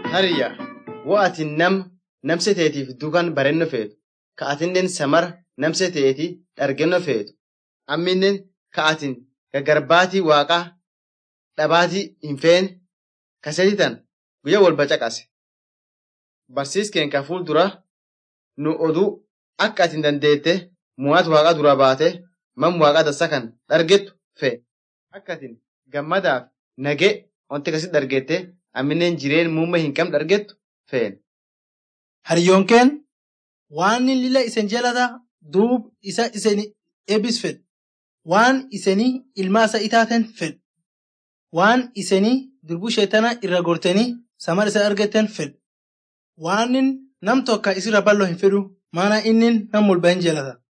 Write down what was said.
Hariyya wo ati nam namse teetiif dukan barenno feetu ka atinnen samar namse teeti dhargenno feetu amminen ka atin gagarbaatii waaqaa dhabaatii hin feen kasetitan guyya wolba caqase. Barsiiskeen ka fuuldura nu oduu akka atin dandeette mu'aat waaqa dura baate mam waaqa dansa kan dhargettu fee akka atin gammadaaf nagee wanti kasit dhargette amminen jireen muumme hin qabne dhargettu feen. Hariyyonkeen waan inni lila isen jalata duub isa iseni eebis fed waan isenii ilmaa isa itaaten fed waan isenii durbuu sheetana irra gortanii samar isa argetten fed waan nam tokko isirra ballo hin fedhu maana inni nam mulba hin jalata.